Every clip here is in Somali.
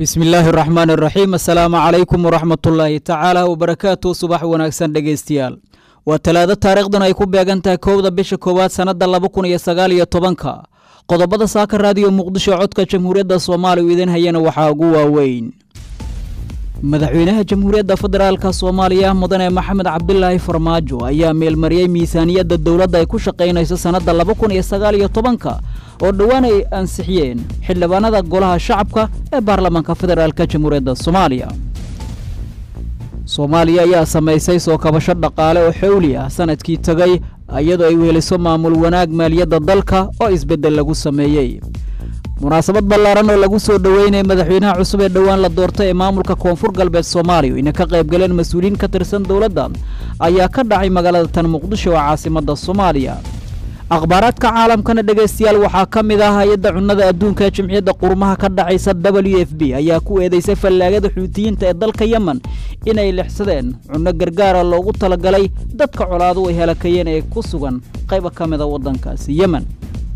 bismi illaahi araxmaan araxiim assalaamu calaykum waraxmatullaahi tacaala wabarakaatu subax wanaagsan dhegeystayaal waa talaado taariikhdan ay ku beegan tahay kowda bisha koowaad sannadda laba kun iyo sagaal iyo tobanka qodobada saaka raadiyo muqdisho codka jamhuuriyadda soomaaliya u idin hayana waxaa ugu waaweyn madaxweynaha jamhuuriyadda federaalka soomaaliya mudane maxamed cabdilaahi farmaajo ayaa meelmariyey miisaaniyadda dowladda ay ku shaqaynayso sannadda laba kun iyo sagaal iyo tobanka oo dhowaan ay ansixiyeen xildhibaanada golaha shacabka ee baarlamaanka federaalka jamhuuriyadda soomaaliya soomaaliya ayaa samaysay soo kabasho dhaqaale oo xowli ah sanadkii tegay iyadoo ay weheliso maamul wanaag maaliyadda dalka oo isbeddel lagu sameeyey munaasabad ballaaran oo lagu soo dhoweynaya madaxweynaha cusub ee dhowaan la doortay ee maamulka koonfur galbeed soomaaliya ina ka qayb galeen mas-uuliyiin ka tirsan dowladda ayaa ka dhacay magaalada tan muqdisho oo caasimadda soomaaliya akhbaaraadka caalamkana dhegaystayaal waxaa ka mid ah hay-adda cunnada adduunka ee jimciyadda qurmaha ka dhacaysa w f b ayaa ku eedeysay fallaagada xuutiyiinta ee dalka yemen inay lixsadeen cunno gargaara loogu talagalay dadka colaadu ay halakayeen ee ku sugan qayba ka mida waddankaasi yemen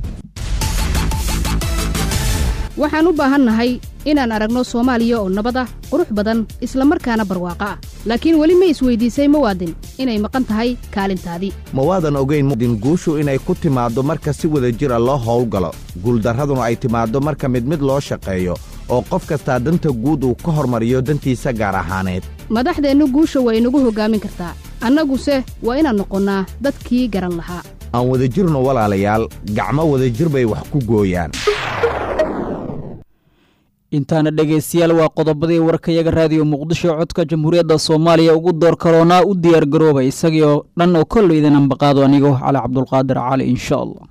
waxaan u baahannahay inaan aragno soomaaliya oo nabad ah qurux badan isla markaana barwaaqo ah laakiin weli ma isweydiisay muwaadin inay maqan tahay kaalintaadii ma waadan ogayn muwaadin guushu inay ku timaaddo marka si wada jir a loo howlgalo guuldarraduna ay timaaddo marka mid mid loo shaqeeyo oo qof kastaa danta guud uu ka hormariyo dantiisa gaar ahaaneed madaxdeennu guusha waa inagu hoggaamin kartaa annaguse waa inaan noqonnaa dadkii garan lahaa aan wadajirno walaalayaal gacmo wadajir bay wax ku gooyaan intaana dhegaystayaal waa qodobadii warkayaga raadiyo muqdisho codka jamhuuriyadda soomaaliya ugu door karoonaa u diyaar garoobay isagii oo dhan oo kollo idin ambaqaado anigo cali cabdulqaadir cali insha allah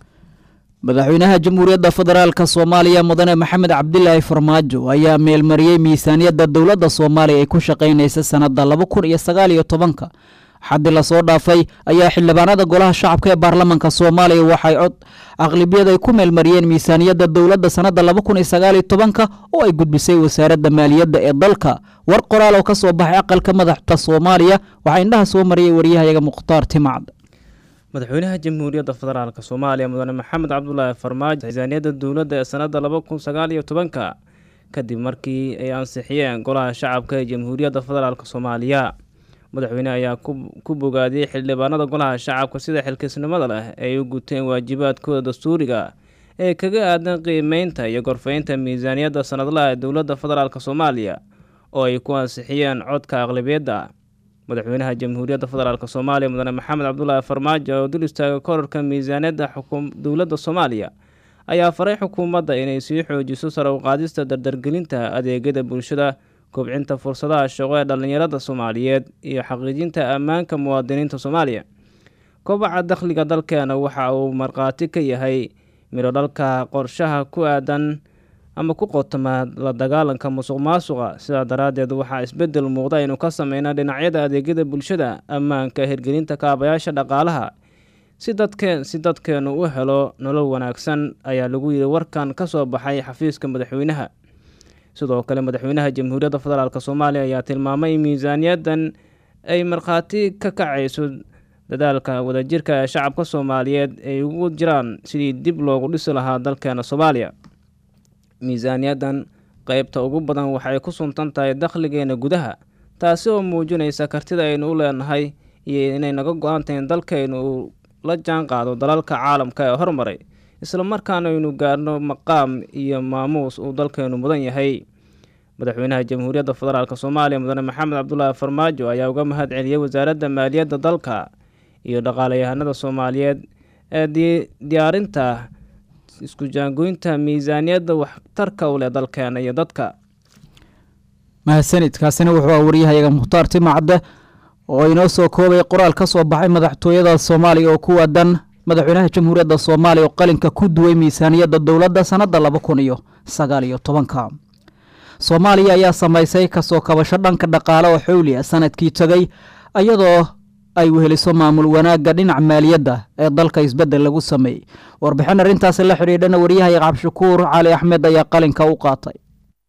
madaxweynaha jamhuuriyadda federaalka soomaaliya mudane maxamed cabdilaahi farmaajo ayaa meelmariyey miisaaniyadda dowladda soomaaliya ay ku shaqaynaysa sannadda laba kun iyo sagaal iyo tobanka xaddi lasoo dhaafay ayaa xildhibaanada golaha shacabka ee baarlamaanka soomaaliya waxay cod aqlibiyad ay ku meelmariyeen miisaaniyadda dowladda sannadda laba kun iyo sagaal iyo tobanka oo ay gudbisay wasaaradda maaliyadda ee dalka war qoraal oo ka soo baxay aqalka madaxda soomaaliya waxaa indhaha soo mariyay waryahayaga mukhtaar timacd madaxweynaha jamhuuriyadda federaalk soomaaliya mudane maxamed cabdulaahi farmaajo miisaaniyadda dowladda ee sannadda laba kun sagaal iyo tobanka kadib markii ay ansixiyeen golaha shacabka ee jamhuuriyadda federaalk soomaaliya madaxweyne ayaa ku bogaadiyey xildhibaanada golaha shacabka sida xilkisnimada leh ay u guteen waajibaadkooda dastuuriga ee kaga aadan qiimeynta iyo gorfeynta miisaaniyadda sanadlaha ee dowladda federaalk soomaaliya oo ay ku ansixiyeen codka aqlabiyadda madaxweynaha jamhuuriyadda federaalk soomaaliya mudane maxamed cabdulaahi farmaajo oo dul istaaga korarka miisaaniyadda dowladda soomaaliya ayaa faray xukuumadda inay sii xoojiso sare u qaadista dardargelinta adeegyada bulshada kobcinta fursadaha shaqo ee dhallinyarada soomaaliyeed iyo xaqiijinta ammaanka muwaadiniinta soomaaliya kobaca dakhliga dalkeena waxa uu markhaati ka yahay midho dhalka qorshaha ku aadan ama ku qotoma la dagaalanka musuq maasuqa sidaa daraaddeed waxaa isbeddel muuqda aynu ka sameynaa dhinacyada adeegyada bulshada ammaanka hirgelinta kaabayaasha dhaqaalaha si dadkeen si dadkeenu u helo nolol wanaagsan ayaa lagu yidhi warkan ka soo baxay xafiiska madaxweynaha sidoo kale madaxweynaha jamhuuriyadda federaalk soomaaliya ayaa tilmaamay in miisaaniyaddan ay markhaati ka kacayso dadaalka wadajirka ee shacabka soomaaliyeed ay ugu jiraan sidii dib loogu dhisi lahaa dalkeena soomaaliya miisaaniyaddan qeybta ugu badan waxay ku suntan tahay dakhligeena gudaha taasi oo muujinaysa kartida aynu u leenahay iyo inay naga go-aantahin dalkaynu uu la jaan qaado dalalka caalamka ee hormaray islamarkaana aynu gaarno maqaam iyo maamuus uu dalkeenu mudan yahay madaxweynaha jamhuuriyadda federaalk soomaaliya mudane maxamed cabdulaahi farmaajo ayaa uga mahad celiyey wasaaradda maaliyadda dalka iyo dhaqaalayahanada soomaaliyeed ee diyaarinta isku jaangoynta miisaaniyadda waxtarka u leh dalkeena iyo dadka mahadsanidkaasina wuxuu ah waryahayaga mukhtaar timacde oo inoo soo koobay qoraal ka soo baxay madaxtooyada soomaaliya oo ku waadan madaxweynaha jamhuuriyadda soomaaliya oo qalinka ku duway miisaaniyadda dowladda sannadda laba kun iyo sagaal iyo tobanka soomaaliya ayaa samaysay kasoo kabasho dhanka dhaqaale oo xowli ah sanadkii tegay iyadoo ay weheliso maamul wanaagga dhinaca maaliyadda ee dalka isbeddel lagu sameeyey warbixin arrintaasi la xidhiidhana waryahaya cabdishakuur cali axmed ayaa qalinka u qaatay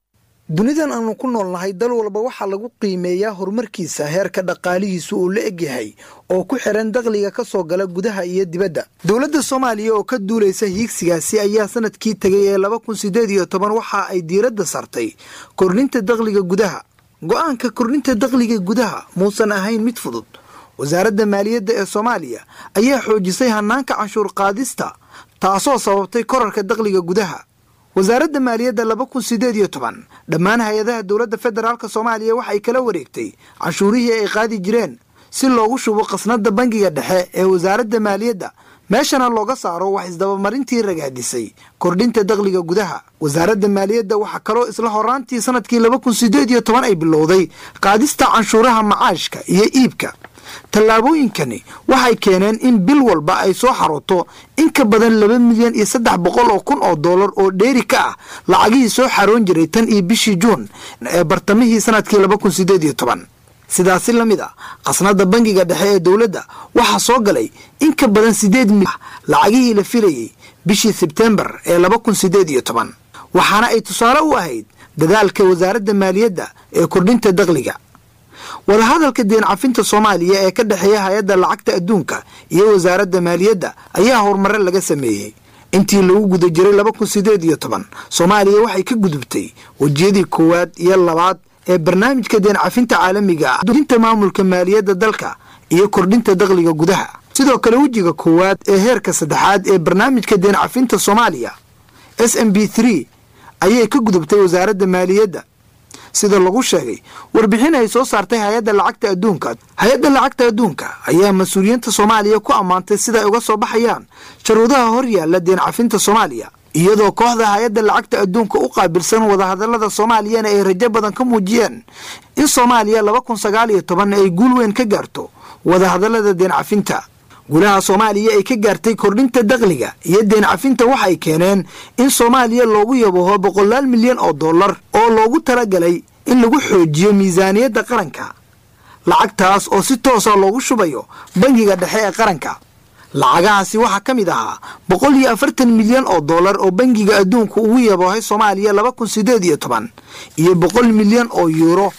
dunidan aanu ku noolnahay dal walba waxaa lagu qiimeeyaa horumarkiisa heerka dhaqaalihiisu uu la egyahay oo ku xiran dakhliga ka soo gala gudaha iyo dibadda dowladda soomaaliya oo ka duulaysa hiigsigaasi ayaa sanadkii tegay ee laba kun sideed iyo toban waxa ay diiradda sartay kordhinta dakhliga gudaha go-aanka kordhinta dakhliga gudaha muusan ahayn mid fudud wasaaradda maaliyadda ee soomaaliya ayaa xoojisay hanaanka canshuur qaadista taasoo sababtay korarka dakhliga gudaha wasaaradda maaliyadda laba kun sideed iyo toban dhammaan hay-adaha dowladda federaalk soomaaliya waxay kala wareegtay canshuurihii ay qaadi jireen si loogu shubo khasnada bangiga dhexe ee wasaaradda maaliyadda meeshana looga saaro wax isdabamarintii ragaadisay kordhinta dakhliga gudaha wasaaradda maaliyadda waxaa kaloo isla horaantii sanadkii laba kun sideed iyo toban ay bilowday qaadista canshuuraha macaashka iyo iibka tallaabooyinkani waxay keeneen in bil walba ay soo xarooto in ka badan laba milyan iyo saddex boqol oo kun oo dollar oo dheeri ka ah lacagihii soo xaroon jiray tan iyo bishii juun ee bartamihii sanadkii laba kun sideed iyo toban sidaasi la mid a khasnada bangiga dhexe ee dowladda waxaa soo galay in ka badan sideed milyan lacagihii la filayey bishii sebtembar ee laba kun sideed iyo toban waxaana ay tusaale u ahayd dadaalka wasaaradda maaliyadda ee kordhinta dakhliga wadahadalka deen cafinta soomaaliya ee ka dhexeeya hay-adda lacagta adduunka iyo wasaaradda maaliyadda ayaa horumare laga sameeyey intii lagu guda jiray laba kun sideed iyo toban soomaaliya waxay ka gudubtay wejiyadii koowaad iyo labaad ee barnaamijka deen cafinta caalamiga ah dinta maamulka maaliyadda dalka iyo kordhinta dakhliga gudaha sidoo kale wejiga koowaad ee heerka saddexaad ee barnaamijka deen cafinta soomaaliya s m b three ayay ka gudubtay wasaaradda maaliyadda sida lagu sheegay warbixin ay soo saartay hay-adda lacagta adduunka hay-adda lacagta adduunka ayaa mas-uuliyiinta soomaaliya ku ammaantay sida ay uga soo baxayaan sharuudaha hor yaalla deen cafinta soomaaliya iyadoo kooxda hay-adda lacagta adduunka u qaabilsan wadahadalada soomaaliyana ay rajo badan ka muujiyeen in soomaaliya laba kun sagaal iyo toban ay guul weyn ka gaarto wadahadalada deen cafinta gulaha soomaaliya ay ka gaartay kordhinta dakhliga iyo deen cafinta waxay keeneen in soomaaliya loogu yabaho boqolaal milyan oo dollar oo loogu talagalay in lagu xoojiyo miisaaniyadda qaranka lacagtaas oo si toosa loogu shubayo bangiga dhexe ee qaranka lacagahaasi waxaa ka mid ahaa boqol iyo afartan milyan oo dollar oo bangiga adduunku ugu yabahay soomaaliya laba kun sideed iyo toban iyo boqol milyan oo yuuro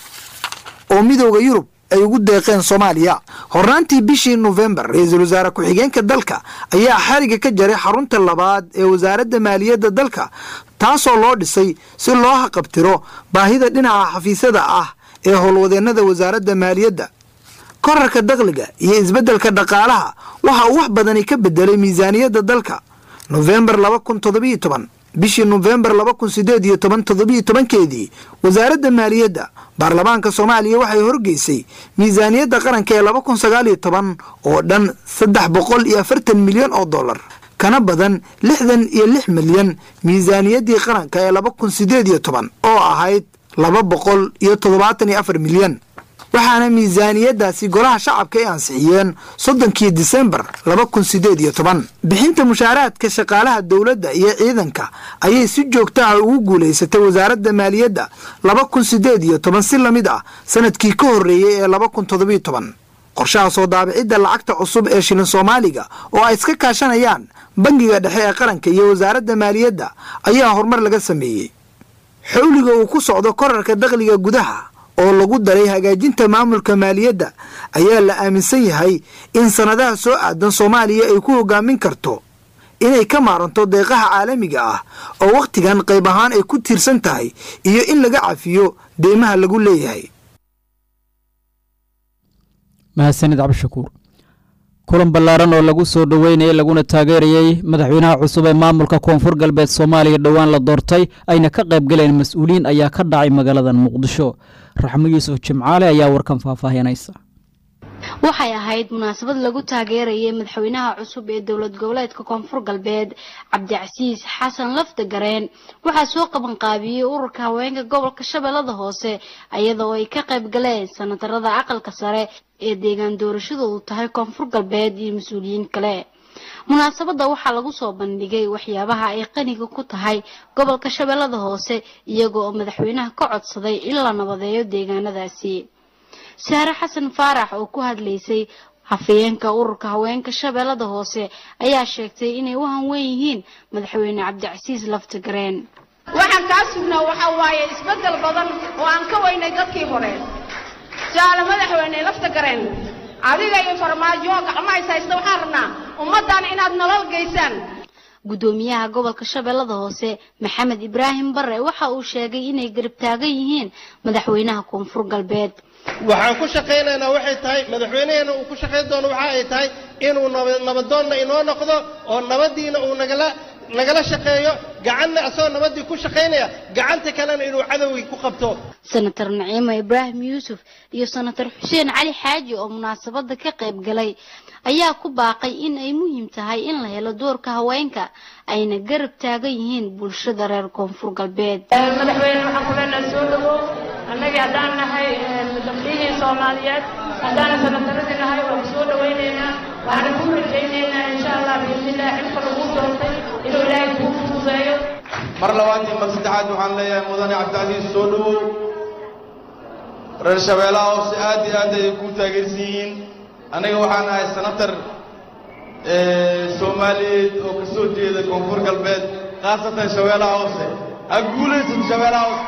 oo midooda yurub ay ugu deeqeen soomaaliya hornaantii bishii nofembar ra-iisul wasaare ku-xigeenka dalka ayaa xariga ka jaray xarunta labaad ee wasaaradda maaliyadda dalka taasoo loo dhisay si loo haqabtiro baahida dhinaca xafiisyada ah ee howlwadeennada wasaaradda maaliyadda korarka dakhliga iyo isbeddelka dhaqaalaha waxa uu wax badani ka bedelay miisaaniyadda dalka nofembar laba kun toddobiyo toban bishii nofembar laba kun sideed iyo toban toddobiyo tobankeedii wasaaradda maaliyadda baarlamaanka soomaaliya waxay horgeysay miisaaniyadda qaranka ee laba kun sagaal iyo toban oo dhan saddex boqol iyo afartan milyan oo dollar kana badan lixdan iyo lix milyan miisaaniyaddii qaranka ee laba kun sideed iyo toban oo ahayd laba boqol iyo toddobaatan iyo afar milyan waxaana miisaaniyadaasi golaha shacabka ay ansixiyeen soddonkii disembar laba kun sideed iyo toban bixinta mushaaraadka shaqaalaha dowladda iyo ciidanka ayay si joogta ah ugu guulaysatay wasaaradda maaliyadda laba kun sideed iyo toban si lamid ah sanadkii ka horreeyey ee laba kun toddobiyo toban qorshaha soo daabicidda lacagta cusub ee shilin soomaaliga oo ay iska kaashanayaan bangiga dhexe ee qaranka iyo wasaaradda maaliyadda ayaa horumar laga sameeyey xowliga uu ku socdo korarka dakhliga gudaha oo lagu daray hagaajinta maamulka maaliyadda ayaa la aaminsan yahay in sannadaha soo aadan soomaaliya ay ku hogaamin karto inay ka maaranto deeqaha caalamiga ah oo wakhtigan qayb ahaan ay ku tiirsan tahay iyo in laga cafiyo deymaha lagu leeyahay mahadsanid cabdishakuur kulan ballaaran oo lagu soo dhoweynayay laguna taageerayey madaxweynaha cusub ee maamulka koonfur galbeed soomaaliya dhowaan la doortay ayna ka qayb galeen mas-uuliyiin ayaa ka dhacay magaaladan muqdisho raxmo yuusuf jimcaale ayaa warkan faahfaahinaysa waxay ahayd munaasabad lagu taageerayay madaxweynaha cusub ee dowlad goboleedka koonfur galbeed cabdicasiis xasan lafda gareen waxaa soo qaban qaabiyey ururka haweenka gobolka shabeellada hoose iyadoo ay ka qayb galeen sanatarada aqalka sare ee deegaan doorashadoodu tahay koonfur galbeed iyo mas-uuliyiin kale munaasabadda waxaa lagu soo bandhigay waxyaabaha ay qaniga ku tahay gobolka shabeellada hoose iyaga oo madaxweynaha ka codsaday in la nabadeeyo deegaanadaasi saare xasan faarax oo ku hadlaysay hafayeenka ururka haweenka shabeellada hoose ayaa sheegtay inay u hanwen yihiin madaxweyne cabdicasiis laftagareen waxaan kaa sugnaa waxaa waaye isbeddel badan oo aan ka weynay dadkii hore jaale madaxweyne lafta gareen adiga iyo farmaajo gacmaha is haysta waxaan rabnaa ummaddan inaad nolol geysaan gudoomiyaha gobolka shabeellada hoose maxamed ibraahim bare waxa uu sheegay inay garab taagan yihiin madaxweynaha koonfur galbeed waxaan ku shaqaynaynaa waxay tahay madaxweynaheena uu ku shaqayn doono waxa ay tahay inuu nabadoonna inoo noqdo oo nabadiina uu nagala nagala shaqeeyo gacanna asagoo nabadii ku shaqaynaya gacanta kalena inuu cadowgii ku qabto senator naciimo ibraahim yuusuf iyo senator xuseen cali xaaji oo munaasabada ka qayb galay ayaa ku baaqay in ay muhiim tahay in la helo doorka haweenka ayna garab taagan yihiin bulshada reer koonfur galbeed madaxweyne waxaan ku leenahay soo dhawow annagii haddaan nahay gabdhihii soomaaliyeed haddaan sanataradii nahay waan soo dhawaynaynaa waxaan ku rajaynaynaa insha allah biidnillaah xilka lagu doortay inuu ilaahay kuu fududeeyo mar labaad iyo mar saddexaad waxaan leeyahay mudane cabdicasiis soo dhawow reer shabeellaha hoose aad iyo aad ayay kuu taageersan yihiin aniga waxaan ahay senatar soomaaliyeed oo ka soo jeeda koonfur galbeed khaasatan shabeellaha hoose ha guulaysan shabeellaha hoose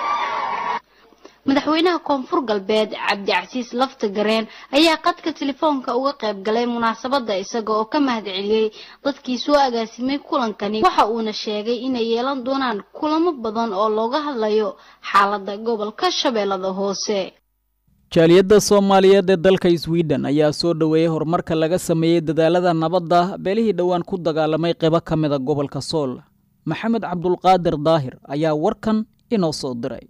madaxweynaha koonfur galbeed cabdicasiis lafta gareen ayaa qadka telefoonka uga qayb galay munaasabada isaga oo ka mahad celiyey dadkii soo agaasimay kulankani waxa uuna sheegay inay yeelan doonaan kulamo badan oo looga hadlayo xaalada gobolka shabeellada hoose jaaliyadda soomaaliyeed ee dalka sweden ayaa soo dhoweeyey horumarka laga sameeyey dadaalada nabadda beelihii dhowaan ku dagaalamay qaybo ka mida gobolka sool maxamed cabdulqaadir daahir ayaa warkan inoo soo diray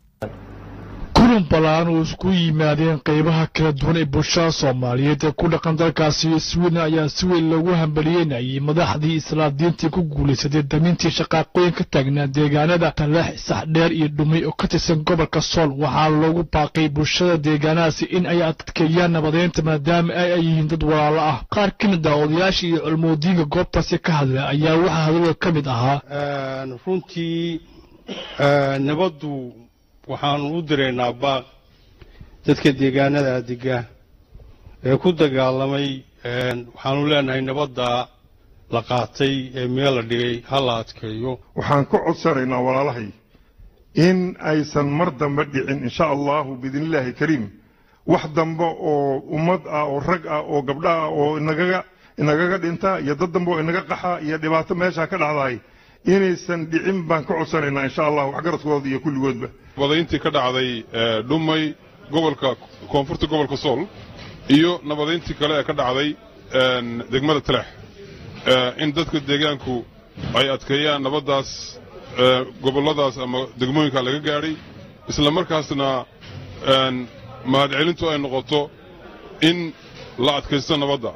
kulan ballaan oo isku yimaadeen qaybaha kala duwan ee bulshada soomaaliyeed ee ku dhaqan dalkaasi sweden ayaa si weyn loogu hambaliyeynayay madaxdii islaadiintii ku guulaysatay damintii shaqaaqooyin ka taagnaa deegaanada taleex saxdheer iyo dhumay oo ka tirsan gobolka sool waxaa loogu baaqay bulshada deegaanadaasi in ay adkeeyaan nabadeynta maadaama ay ay yihiin dad walaalo ah qaar ka mid ah odayaashii iyo culmoodiinka goobtaasi ka hadla ayaa waxaa hadalada ka mid ahaa runtii nabaddu waxaanu u diraynaa baaq dadka deegaanada dega ee ku dagaalamay waxaanu leenahay nabadda la qaatay ee meel la dhigay ha la adkeeyo waxaan ku codsanaynaa walaalahay in aysan mar dambe dhicin insha allahu biidnillaahi kariim wax dambe oo ummad ah oo rag ah oo gabdho ah oo inagaga inagaga dhinta iyo dad dambe oo inaga qaxa iyo dhibaato meeshaa ka dhacdahay inaysan dhicin baan ka codsanaynaa insha allah waxgaradkooda iyo kulligoodba nabadayntii ka dhacday dhumay gobolka koonfurta gobolka sool iyo nabadayntii kale ee ka dhacday degmada taleex in dadka deegaanku ay adkeeyaan nabaddaas gobolladaas ama degmooyinka laga gaadhay isla markaasna mahadcelintu ay noqoto in la adkaysto nabadda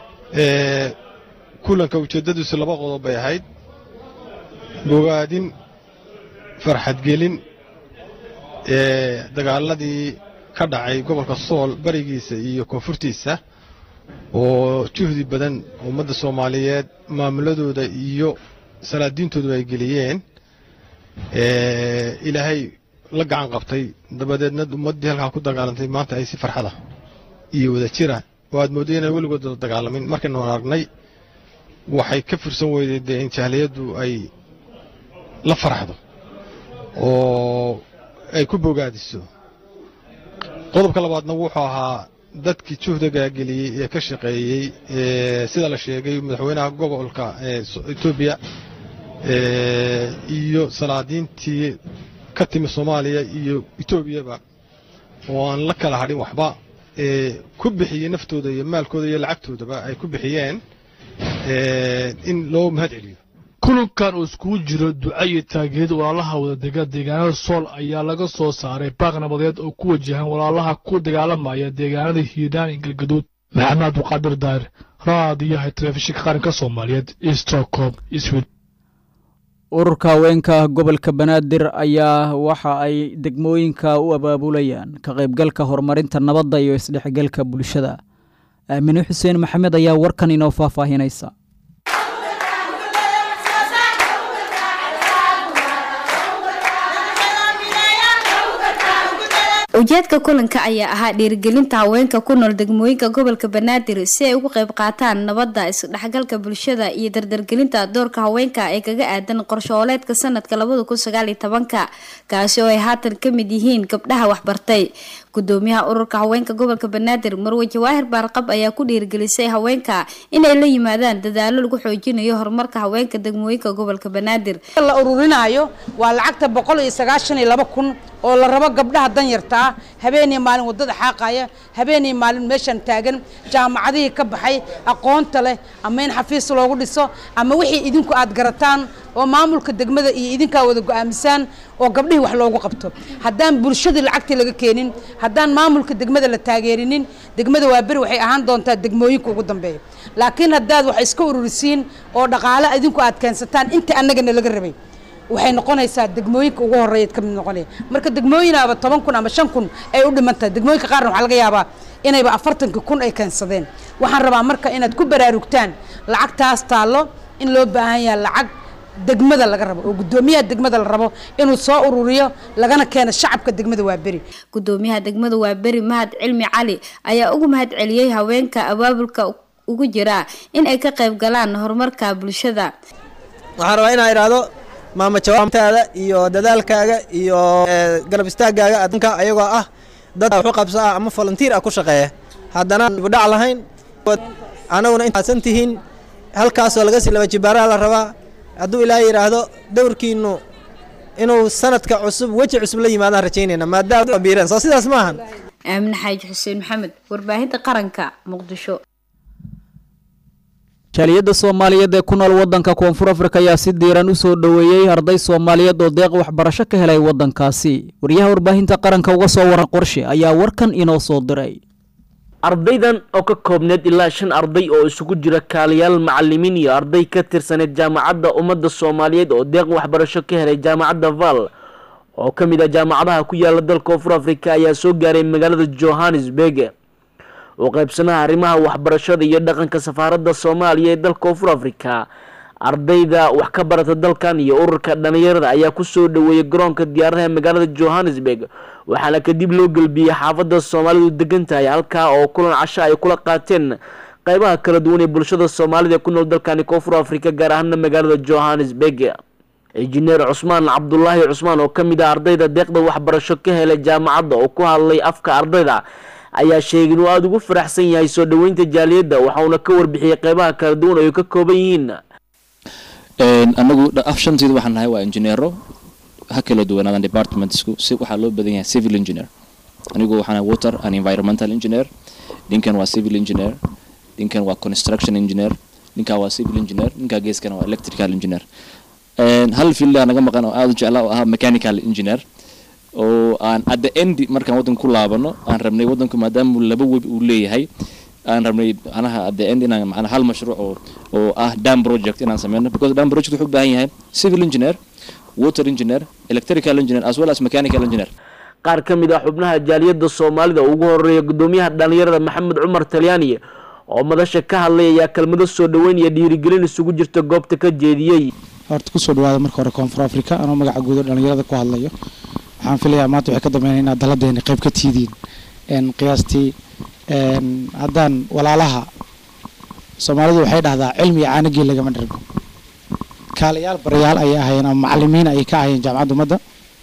kulanka ujeeddadiisu laba qodob bay ahayd bogaadin farxadgelin ee dagaaladii ka dhacay gobolka sool barigiisa iyo koonfurtiisa oo juhdi badan ummadda soomaaliyeed maamuladooda iyo salaadiintoodu ay geliyeen ilaahay la gacan qabtay dabadeedna ummaddii halkaa ku dagaalantay maanta ay si farxada iyo wada jira oo aad moodday inaan weligood wada dagaalamin markaynu aragnay waxay ka fursan weyday dee in jahliyaddu ay la faraxdo oo ay ku bogaadiso qodobka labaadna wuxuu ahaa dadkii juhdiga geliyey ee ka shaqeeyey sida la sheegay madaxweynaha gobolka etoobiya iyo salaadiintii ka timi soomaaliya iyo etoobiyaba oo aan la kala hadhin waxba ku bixiyey naftooda iyo maalkooda iyo lacagtoodaba ay ku bixiyeen in loo mahad celiyo kulankan oo iskugu jiro duca iyo taageerada walaalaha wadadega deegaanada sool ayaa laga soo saaray baaq nabadeed oo ku wajahan walaalaha ku dagaalamaya deegaanada hiiraan iyo galgaduud maxamed cabduqaadir daahir raadiyaha telefishinka qaranka soomaaliyeed stockholm sweden ururka haweenka gobolka banaadir ayaa waxa ay degmooyinka u abaabulayaan ka qaybgalka horumarinta nabadda iyo isdhexgalka bulshada aamine xuseen maxamed ayaa warkan inoo faahfaahinaysa ujeedka kulanka ayaa ahaa dhiirigelinta haweenka ku nool degmooyinka gobolka banaadir si ay uga qayb qaataan nabadda isdhexgalka bulshada iyo dardargelinta doorka haweenka ee kaga aadan qorshooleedka sanadka labada kun sagaal iyo tobanka kaasi oo ay haatan ka mid yihiin gabdhaha waxbartay gudoomiyaha ururka haweenka gobolka banaadir marwe jawaahir baarqab ayaa ku dhiirigelisay haweenka inay la yimaadaan dadaalo lagu xoojinayo horumarka haweenka degmooyinka gobolka banaadir la ururinaayo waa lacagta boqol iyo sagaashan iyo laba kun oo la rabo gabdhaha danyarta ah habeenii maalin wadada xaaqaya habeenii maalin meeshan taagan jaamacadihii ka baxay aqoonta leh ama in xafiis loogu dhiso ama wixii idinku aad garataan oo maamulka degmada iyo idinkaa wada go-aamisaan oo gabdhihii wax loogu qabto haddaan bulshadii lacagtii laga keenin haddaan maamulka degmada la taageerinin degmada waa beri waxay ahaan doontaa degmooyinka ugu dambeeya laakiin haddaad wax iska ururisiin oo dhaqaale idinku aad keensataan inta annagana laga rabay waxay noqonaysaa degmooyinka ugu horeeyaad ka mid noqonaya marka degmooyinaaba toban kun ama shan kun ay u dhiman tahay degmooyinka qaarna waxaa laga yaabaa inayba afartanka kun ay keensadeen waxaan rabaa marka inaad ku baraarugtaan lacagtaas taallo in loo baahan yahay lacag degmada laga rabo oo gudoomiyaha degmada la rabo inuu soo ururiyo lagana keeno shacabka degmada waa beri gudoomiyaha degmada waa beri mahad cilmi cali ayaa ugu mahad celiyey haweenka abaabulka ugu jira in ay ka qayb galaan horumarka bulshada waxaan rabaa inaa idhaahdo maama jawaabtaada iyo dadaalkaaga iyo garab istaagaaga adinka ayagoo ah dad waxu qabso ah ama volunteer ah ku shaqeeya haddana budhac lahayn anaguna intaasan tihiin halkaasoo laga sii laba jibaaraa la rabaa hadduu ilaahay yidhaahdo dowrkiinu inuu sanadka cusub weji cusub la yimaadaan rajaynayna maadaama biireen soo sidaas ma ahan aamin xaaji xuseen maxamed warbaahinta qaranka muqdisho jaaliyadda soomaaliyeed ee ku nool waddanka koonfur afrika ayaa si diiran u soo dhoweeyey arday soomaaliyeed oo deeq waxbarasho ka helay waddankaasi wariyaha warbaahinta qaranka uga soo waran qorshe ayaa warkan inoo soo diray ardaydan oo ka koobneed ilaa shan arday oo isugu jira kaaliyaal macalimiin iyo arday ka tirsaneed jaamacadda ummadda soomaaliyeed oo deeq waxbarasho ka helay jaamacadda val oo ka mid ah jaamacadaha ku yaala dalka koonfur afrika ayaa soo gaaray magaalada johannesburg oo qaybsanaha arrimaha waxbarashada iyo dhaqanka safaaradda soomaaliya ee dalka koonfur afrika ardayda wax ka barata dalkan iyo ururka dhalinyarada ayaa kusoo dhaweeyay garoonka diyaaradaha magaalada johannesburg waxaana kadib loo gelbiyey xaafadda soomaalidu degan tahay halkaa oo kulan casho ay kula qaateen qeybaha kala duwan ee bulshada soomaalida ku nool dalkani koonfur afrika gaar ahaana magaalada johannesburg injineer cusmaan cabdulaahi cusmaan oo ka mid ah ardayda deeqda waxbarasho ka helay jaamacadda oo ku hadlay afka ardayda ayaa sheegay inuu aada ugu faraxsan yahay soo dhoweynta jaaliyadda waxauna ka warbixiyey qeybaha kala duwan oo ay ka kooban yihiin anagu af shanteedu waxaan nahay waa injineero ha kala duwanaadaan departmentsku si waxaa loo badan yahay civil engineer anigu waxaan water and environmental engineer ninkan waa civil engineer ninkan waa construction engineer ninkaa waa civil engineer ninkaa geeskana waa electrical engineer hal fieldaa naga maqan oo aada u jeclaa oo ahaa mechanical engineer oo aan at the end markaan waddanka ku laabano aan rabnay waddanku maadaama laba webi uu leeyahay aan rabnay macnaha at the end inaan macnaha hal mashruuc oo oo ah dam project inaan sameyno because dam project wuxuu u baahan yahay civil engineer water engineer electrical engineer as well as mechanical engineer qaar ka mid ah xubnaha jaaliyadda soomaalida ugu horeeya gudoomiyaha dhalinyarada maxamed cumar talyaani oo madasha ka hadlay ayaa kelmado soo dhoweyn iyo dhiirigelin isugu jirta goobta ka jeediyey horta kusoo dhawaada marka hore koonfur africa anoo magaca guud oo dhalinyarada ku hadlayo waxaan filayaa maanta waxay ka dambeynaya inaad daladeena qayb ka tiidiin qiyaastii haddaan walaalaha soomaalidu waxay dhahdaa cilmi iyo caanagii lagama dhargo kaalayaal barayaal ayay ahayeen ama macalimiin ayay ka ahayeen jaamacadda ummadda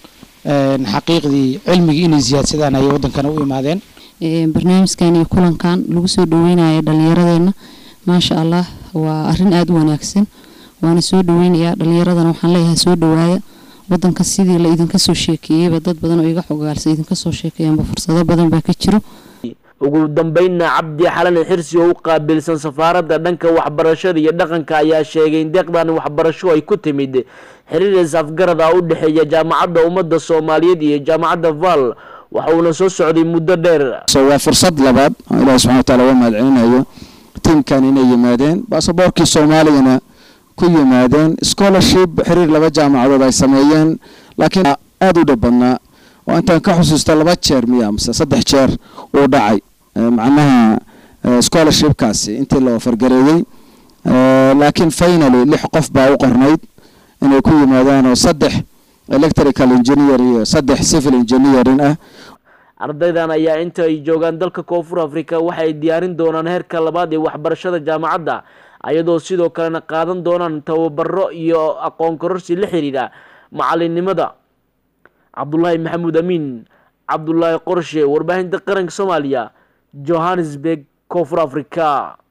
xaqiiqdii cilmigii inay siyaadsadaan ayay waddankana u imaadeen barnaamijkan iyo kulankan lagu soo dhaweynayo dhallinyaradeenna maasha allah waa arrin aada u wanaagsan waana soo dhaweynayaa dhallinyaradana waxaan leeyahay soo dhawaaya wadanka sidii la idinka soo sheekeeyeyba dad badan oo iga xogaalsan idinka soo sheekeeyaanba fursado badan baa ka jiro ugu dambeynna cabdi xalan xirsi oo u qaabilsan safaaradda dhanka waxbarashada iyo dhaqanka ayaa sheegay in deeqdan waxbarasho ay ku timid xiriir is-afgarad ah u dhexeeya jaamacadda ummadda soomaaliyeed iyo jaamacadda val waxa uuna soo socday muddo dheer waa fursad labaad oo ilaahi subxana wataala uga mahadcelinayo tiimkan inay yimaadeen baasaboorkii soomaaligana ku yimaadeen scholarship xiriir laba jaamacadood ay sameeyeen laakiin aada u dhab badnaa oo intaan ka xusuusto laba jeer miya mise saddex jeer uu dhacay macnaha scholarshipkaasi intii la ofargareeyey laakiin finally lix qof baa u qornayd inay ku yimaadaan oo saddex electrical engineer iyo saddex civil engineering ah ardaydan ayaa inta ay joogaan dalka koonfur afrika waxay diyaarin doonaan heerka labaad ee waxbarashada jaamacadda ayadoo sidoo kalena qaadan doonaan tababaro iyo aqoon kororsi la xiriira macalinimada cabdulaahi maxamuud amiin cabdulaahi qorshe warbaahinta qaranka soomaaliya johannesburg koonfur afrika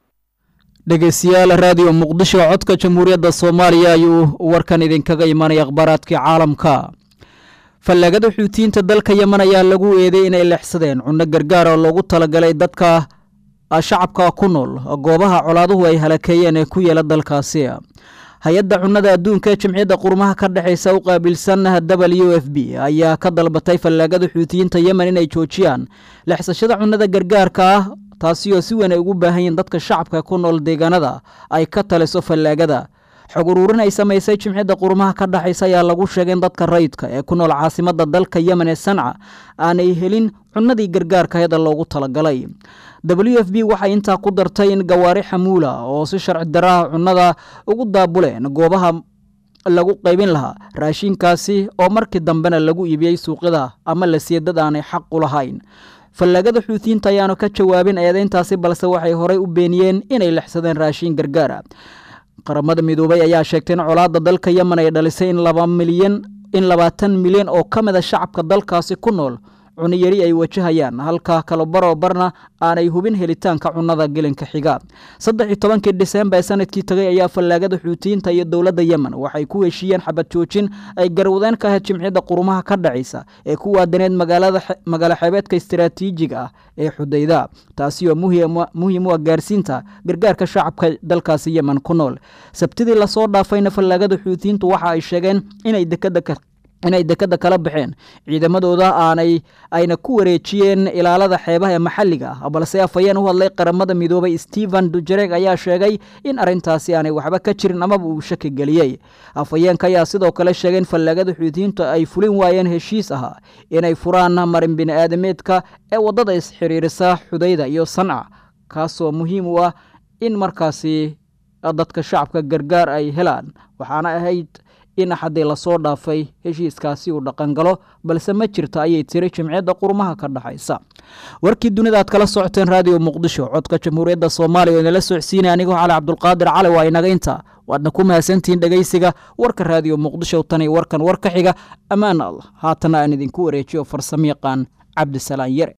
dhegeystayaal raadiyo muqdisho codka jamhuuriyadda soomaaliya ayuu warkan idinkaga imanaya akhbaaraadkii caalamka fallaagada xuutiyiinta dalka yeman ayaa lagu eeday inay leexsadeen cunno gargaar oo loogu talagalay dadka shacabka ku nool goobaha colaaduhu ay halakeeyeen ee ku yeela dalkaasi hay-adda cunnada adduunka ee jimciyadda qurmaha ka dhexeysa u qaabilsan w f b ayaa ka dalbatay fallaagada xuutiyiinta yemen inay joojiyaan leexsashada cunnada gargaarka ah taasi oo si weyn ay ugu baahan yihiin dadka shacabka ku nool deegaanada ay ka taliso fallaagada xog uruurin ay samaysay jimciyadda qurmaha ka dhexaysa ayaa lagu sheegay in dadka rayidka ee ku nool caasimadda dalka yemen ee sanca aanay helin cunnadii gargaarka hayada loogu talagalay w f b waxay intaa ku dartay in gawaari xamuula oo si sharci daraha cunnada ugu daabuleen goobaha lagu qaybin lahaa raashinkaasi oo markii dambena lagu iibiyey suuqyada ama la siiyey dad aanay xaq u lahayn fallaagada xuutiyiinta ayaanu ka jawaabin eedeyntaasi balse waxay horey u beeniyeen inay lexsadeen raashin gargaara qaramada midoobay ayaa sheegtay in colaadda dalka yemen ay dhalisay in laba milyan in labaatan milyan oo ka mid a shacabka dalkaasi ku nool cuniyari ay wajahayaan halka kalobaro barna aanay hubin helitaanka cunnada gelinka xiga saddex iyo tobankii disembar ee sanadkii tagay ayaa fallaagada xuutiyiinta iyo dowladda yemen waxay ku heshiiyeen xabad joojin ay garwadeen ka ahayd jimciyadda qurumaha ka dhacaysa ee ku waadaneed magaalo xeebeedka istaraatiijiga ah ee xudayda taasi oo muhiim u ah gaarsiinta gargaarka shacabka dalkaasi yemen ku nool sabtidii lasoo dhaafayna fallaagada xuutiyiintu waxa ay sheegeen inay dekada inay dekada kala baxeen ciidamadooda aanay ayna ku wareejiyeen ilaalada xeebaha ee maxalliga ah balse afhayeen u hadlay qaramada midoobay stephen dujereg ayaa sheegay in arrintaasi aanay waxba ka jirin amaba uu shaki geliyey afhayeenka ayaa sidoo kale sheegay in fallaagada xuutiyiintu ay fulin waayeen heshiis ahaa inay furaan marin bini-aadameedka ee waddada isxiriirisa xudayda iyo sanca kaasoo muhiim u ah in markaasi dadka shacabka gargaar ay helaan waxaana ahayd in axaddii lasoo dhaafay heshiiskaasi uu dhaqangalo balse ma jirta ayay tiri jimciyadda qurmaha ka dhexaysa warkii dunida aad kala socoteen raadiyo muqdisho codka jamhuuriyadda soomaaliya oo inala socodsiinaya anigoo cali cabdulqaadir cali waa inaga inta waadna ku mahadsantihiin dhegeysiga warka raadiyo muqdisho tani warkan war ka xiga ammaan allah haatana aan idinku wareejiyo farsamo yaqaan cabdisalaan yare